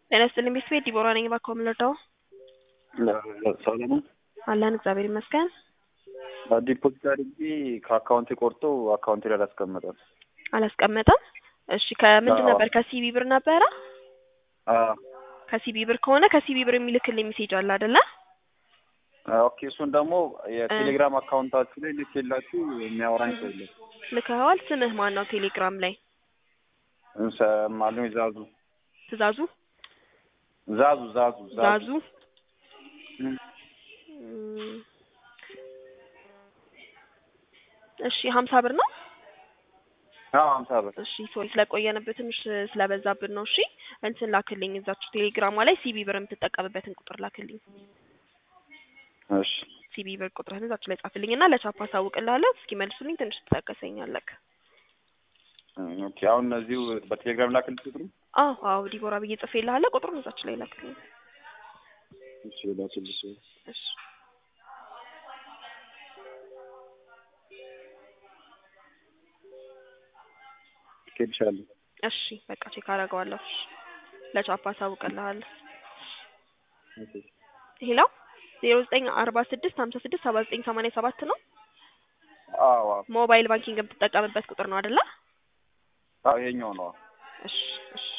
ጤና ይስጥልኝ ቤተሰቤ ዲቦራ ነኝ። እባክዎ ምን ልርዳዎ? ሰለሞን አለን እግዚአብሔር ይመስገን። ዲፖዚት አድርጌ ከአካውንቴ ቆርጦ አካውንቴ ላይ አላስቀመጠም። አላስቀመጠም? እሺ ከምንድን አዎ። ነበር? ከሲቢ ብር ነበረ? አዎ። ከሲቢ ብር ከሆነ ከሲቢ ብር የሚልክልኝ ሜሴጅ አለ አይደለ? ኦኬ እሱን ደግሞ የቴሌግራም አካውንታችሁ ላይ ልኬላችሁ የሚያወራኝ ሰው የለም። ልከኸዋል? ስምህ ማን ነው ቴሌግራም ላይ? እንሰማለን ዛዙ ትእዛዙ ዛዙ ዛዙ ዛዙ እም። እም፣ እሺ ሀምሳ ብር ነው። አዎ ሀምሳ ብር እሺ ሶሪ ስለቆየንበት ትንሽ ስለበዛብን ነው። እሺ እንትን ላክልኝ እዛችሁ ቴሌግራሟ ላይ ሲቢ ብር የምትጠቀምበትን ቁጥር ላክልኝ። እሺ ሲቢ ብር ቁጥርህን እዛችሁ ላይ ጻፍልኝ እና ለቻፓ አሳውቅልሃለሁ። እስኪመልሱልኝ ትንሽ ትታገሰኛለህ። ኦኬ አሁን እነዚሁ በቴሌግራም ላክልኝ ቁጥሩ አዎ አዎ ዲቦራ ብዬ ጽፌልሃለሁ። ቁጥሩን እዛችሁ ላይ ላክልኝ። እሺ ላክልሽ እሺ ልኬልሻለሁ እሺ በቃ ቼክ አደርገዋለሁ። እሺ ለቻፓ አሳውቅልሃለሁ። ኦኬ ሄሎ ዜሮ ዘጠኝ አርባ ስድስት ሀምሳ ስድስት ሰባ ዘጠኝ ሰማንያ ሰባት ነው። አዎ አዎ ሞባይል ባንኪንግ የምትጠቀምበት ቁጥር ነው አይደለ? አዎ ይሄኛው ነው እሺ እሺ